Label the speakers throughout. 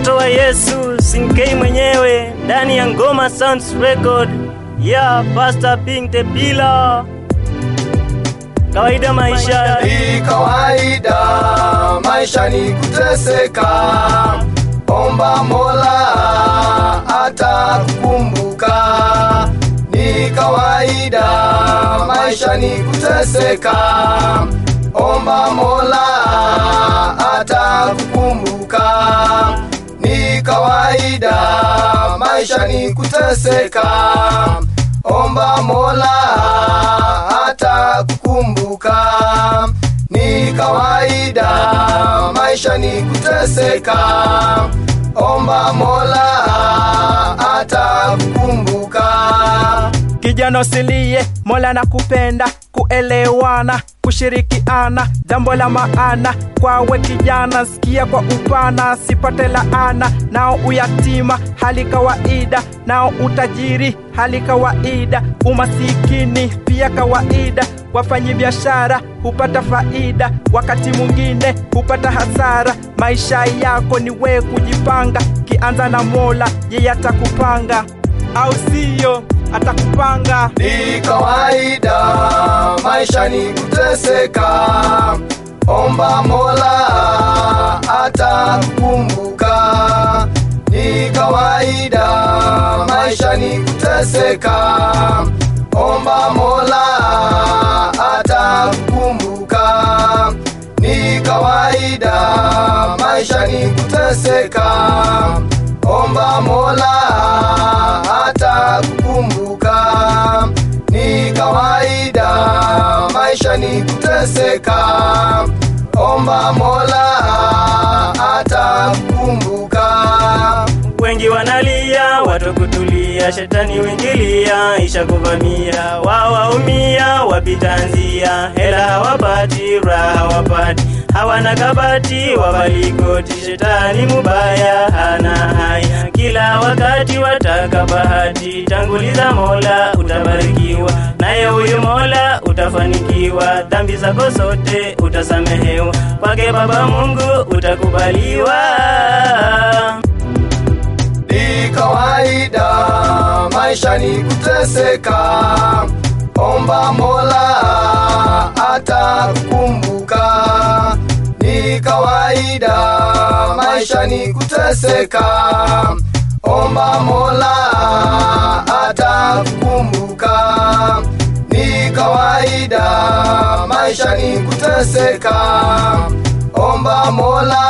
Speaker 1: mtoto wa Yesu Sinkei mwenyewe ndani ya Ngoma Sounds Record ya Pastor Pink the Pillar. Kawaida maisha
Speaker 2: Ni kawaida maisha ni kuteseka, omba Mola atakukumbuka. Ni kawaida maisha ni kuteseka, omba Mola atakukumbuka. Ni kawaida maisha ni kuteseka, omba Mola atakukumbuka. Ni kawaida maisha ni kuteseka, omba Mola atakukumbuka.
Speaker 3: Kijana usilie, Mola nakupenda, kuelewana, kushirikiana, jambo la maana kwawe kijana, sikia kwa upana, sipate laana, nao uyatima hali kawaida, nao utajiri hali kawaida, umasikini pia kawaida, wafanyi biashara hupata faida, wakati mwingine hupata hasara. Maisha yako ni we kujipanga, kianza na Mola, yeye atakupanga, au siyo? Atakupanga.
Speaker 2: Ni kawaida maisha ni kuteseka, omba Mola atakukumbuka. Ni kawaida maisha ni kuteseka, omba Mola atakukumbuka. Ni kawaida maisha ni kuteseka, omba Mola atakukumbuka. Ni kawaida maisha ni kuteseka, omba Mola atakukumbuka.
Speaker 1: wengi wanalia, watu kutulia, shetani wingilia, isha kuvamia, wawaumia, wapita nzia, hela hawapati, raha hawapati, hawana kabati, wabalikoti, shetani mubaya, hana haya, kila wakati wataka bahati, tanguliza Mola utabarikiwa, naye huyu Mola utafanikiwa, dhambi zako zote utasamehewa, kwake Baba Mungu utakubaliwa.
Speaker 2: Ni kawaida maisha ni kuteseka, omba Mola atakukumbuka. Ni kawaida maisha ni kuteseka, omba Mola atakukumbuka. Ni kawaida maisha ni kuteseka, omba Mola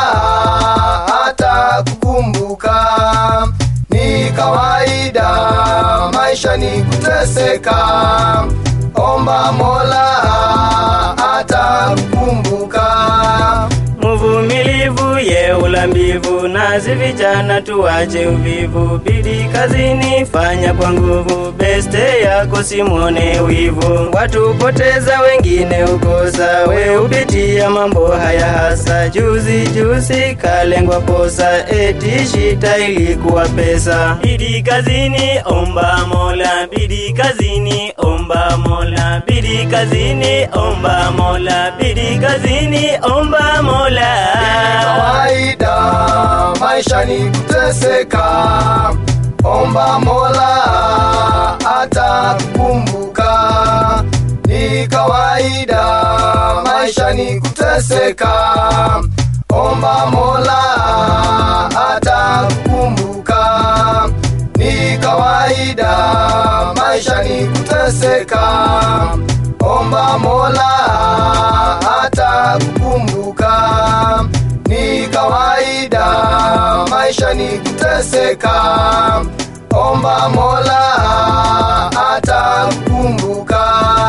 Speaker 2: atakukumbuka. Ni kawaida maisha ni kuteseka, omba Mola atakukumbuka.
Speaker 1: Mvumilivu ye ulambivu, nazi vijana tuwache uvivu, bidii kazini fanya kwa nguvu, beste yako simwone wivu. Watu poteza wengine ukosa, we upitia mambo haya hasa. Juzi juzi kalengwa posa, eti shita ilikuwa pesa. Bidii kazini omba Mola, bidii kazini omba Mola, bidii kazini omba Mola, bidii kazini omba Mola.
Speaker 2: kawaida maisha ni kuteseka, omba Mola atakukumbuka. Ni kawaida maisha ni kuteseka, omba Mola atakukumbuka. Ni kawaida maisha ni kuteseka, omba Mola atakukumbuka. Ni kawaida maisha ni kuteseka, omba Mola atakukumbuka.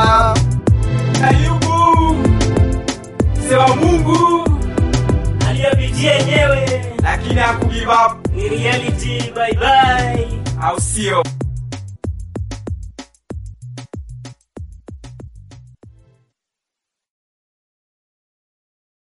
Speaker 3: Ayubu sema Mungu
Speaker 1: aliyopitia yenyewe
Speaker 3: lakini hakugive up,
Speaker 1: ni reality. Bye bye.
Speaker 3: au sio?